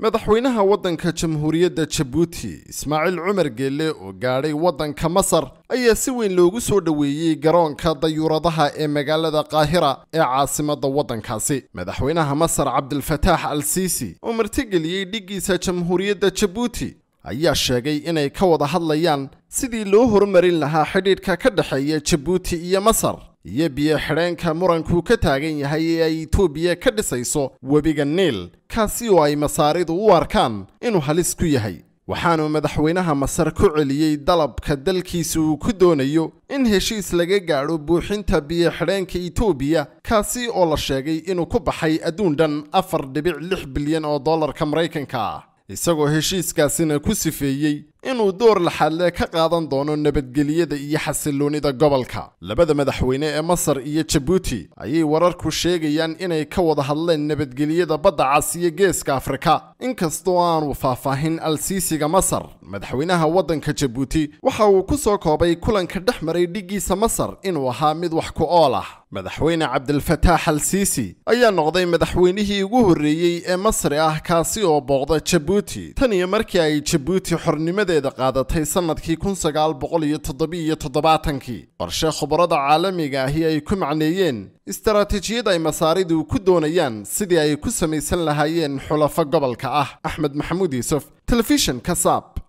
madaxweynaha waddanka jamhuuriyadda jabuuti ismaaciil cumar geelle oo gaadhay waddanka masar ayaa si weyn loogu soo dhoweeyey garoonka dayuuradaha ee magaalada qaahira ee caasimadda waddankaasi madaxweynaha masar cabdilfataax al siisi oo martigeliyey dhiggiisa jamhuuriyadda jabuuti ayaa sheegay inay ka wada hadlayaan sidii loo horumarin lahaa xidhiidhka ka dhexeeya jabuuti iyo masar iyo biyo xidheenka muranku ka taagan yahay ee ay itoobiya ka dhisayso webiga niil kaasi oo ay masaaridu u arkaan inuu halis ku yahay waxaanuu madaxweynaha masar ku celiyey dalabka dalkiisa uu ku doonayo in heshiis laga gaadho buuxinta biyo xidheenka itoobiya kaasi oo la sheegay inuu ku baxay adduun dhan afar dhibic lix bilyan oo dollarka maraykanka ah isagoo heshiiskaasina ku sifeeyey inuu door laxaadle ka qaadan doono nabadgelyada iyo xasiloonida gobolka labada madaxweyne ee masar iyo jabuuti ayay wararku sheegayaan inay ka wada hadleen nabadgelyada badda cas iyo geeska afrika inkastoo aanu faahfaahin al-siisiga masar madaxweynaha waddanka jabuuti waxa uu ku soo koobay kulanka dhex maray dhiggiisa masar inuu ahaa mid wax ku ool ah madaxweyne cabdilfataax al siisi ayaa noqday madaxweynihii ugu horreeyey ee masri ah kaasi oo booqda jabuuti tan iyo markii ay jabuuti xornimadeeda qaadatay sannadkii kun sagaal boqol iyo toddobiiyo toddobaatankii qorshe khubarada caalamiga ahi ay ku macneeyeen istaraatiijiyad ay masaaridu ku doonayaan sidii ay ku samaysan lahaayeen xulafo gobolka ah axmed maxamuud yuusuf telefishan kasaab